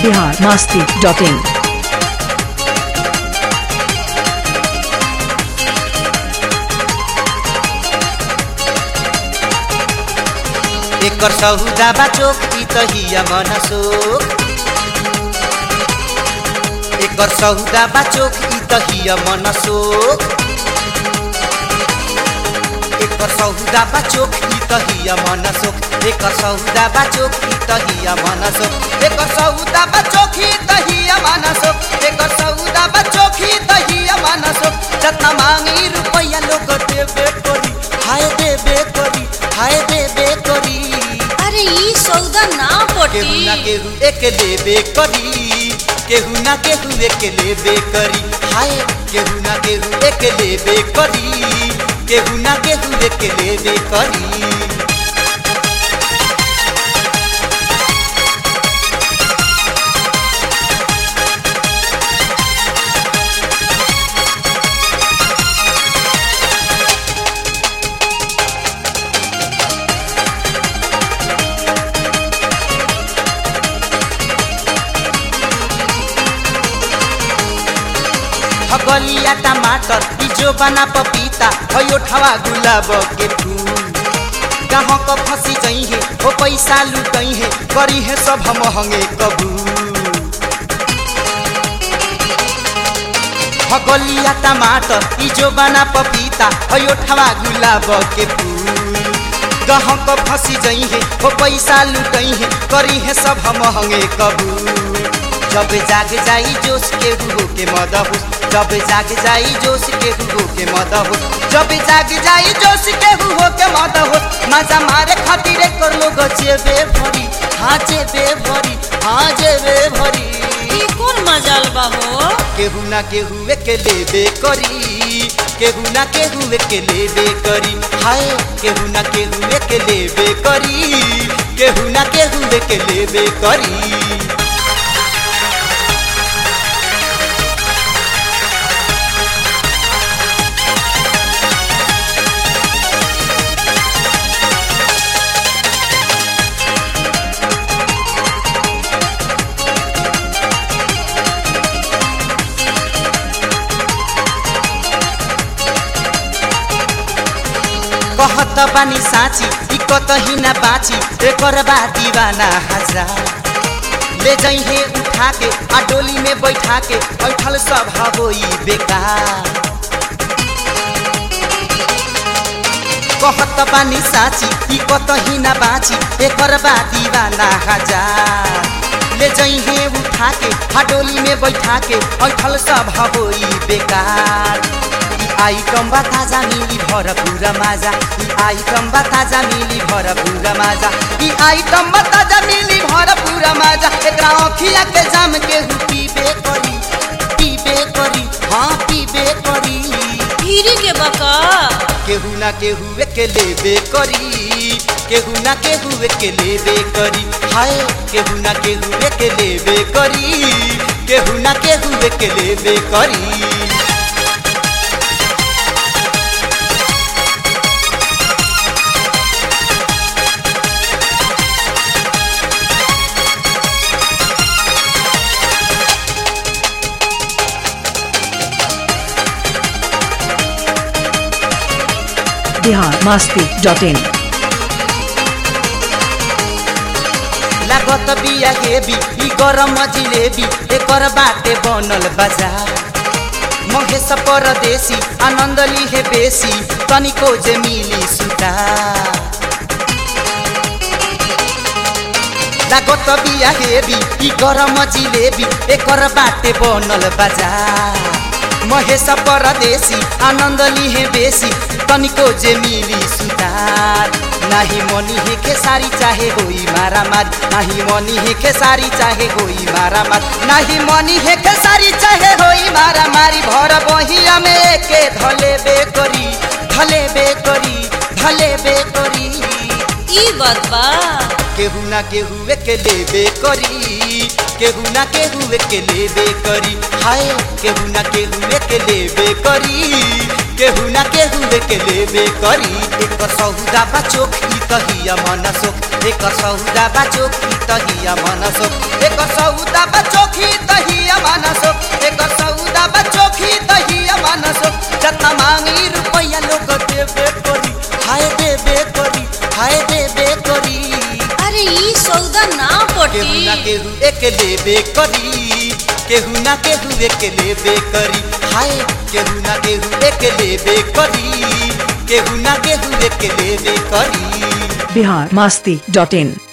Bihar Masti dot in एकर सहुदा बा चोक ई त हिया मनसोक एकर सहुदा बा चोक ई त हिया मनसोक एकर सहुदा बा चोक ई त हिया मनसोक एकर सहुदा बा चोक ई त हिया मनसोक एकर सहुदा बा चोक ई त हिया मनसोक एकर सहुदा बा चोक ई त हिया मनसोक जतना मांगी रुपैया लोग देबे करी हाय देबे करी हाय देबे करी अरे ई सौदा ना केहू ना पटी केहू एक लेबे करी केहू ना केहू एक लेबे करी हाय केहू ना केहू एक लेबे करी केहू ना केहू एक लेबे करी हगलिया टमाटर बीजो बना पपीता भयो ठवा गुलाब के फूल कहाँ क फंसी गई है वो पैसा लुटई है करी है सब महंगे कबूल हगलिया टमाटर बीजो बना पपीता भयो ठवा गुलाब के फूल कहाँ क फंसी गई है वो पैसा लुटई है करी है सब महंगे कबूल जब जाग जाई जोश के हुओ के मद हो जब जाग जाई जोश के हुओ के मद हो जब जाग जाई जोश के हुओ के मद हो मजा मारे खातिर कर लोग जेबे भरी हाँ जेबे भरी हाँ जेबे भरी ई कौन मजाल बा हो केहू ना केहू के लेबे करी केहू ना केहू के लेबे करी हाय केहू ना केहू के लेबे करी केहू ना केहू के लेबे करी कहत बानी साँची ई कतही ना बाची एकर बा दीवाना हजार ले जइहे उठा के आ डोली में बैठा के बैठल सब होई बेकार कहत बानी साँची ई कतही ना बाची एकर बा दीवाना हजार ले जइहे उठा के आ डोली में बैठा के बैठल सब होई बेकार ई आइटम बा ताजा मिली भर पूरा माजा ई आइटम बा ताजा मिली भर पूरा माजा ई आइटम बा ताजा मिली भर पूरा माजा एकरा अखिया के जाम के हु पीबे करी पीबे करी हाँ पीबे करी फिरी के बका केहू ना केहू के लेबे करी केहू ना केहू के लेबे करी हाय केहू ना केहू के लेबे करी केहू ना केहू के लेबे करी बिहार मास्ती डॉट इन लागत बिया हेबी ई गरम जिलेबी एकर बाटे बनल बाजार महेश परदेशी आनंद लिहे बेसी तनिको जे मिली सुता लागत बिया हेबी ई गरम जिलेबी एकर बाटे बनल बाजार महेश परदेशी आनंद लिहे बेसी तनिको जे मिली सुतार नाही मनी हे खेसारी चाहे होई मारा मार नाही मनी हे खेसारी चाहे होई मारा मार नाही मनी हे खेसारी चाहे होई मारा मारी भर बहिया में के धले बे करी धले बे करी धले बे करी ई बात बा केहू ना केहू के लेबे करी केहू ना केहू के लेबे करी हाय केहू ना केहू के लेबे करी केहू ना केहू के लेबे करी एक सौदा बा चोखी तहिया मन सोख एक सौदा बा चोखी तहिया मन सोख एक सौदा बा चोखी तहिया मन सोख एक सौदा बा चोखी तहिया मन सोख जतना मांगी रुपया लोग देबे करी हाय देबे करी हाय देबे करी अरे ई सौदा ना केहू ना पटी केहू एक लेबे करी केहू ना केहू एक लेबे करी हाय केहू ना केहू एक लेबे करी केहू ना केहू एक लेबे करी बिहार मस्ती डॉट इन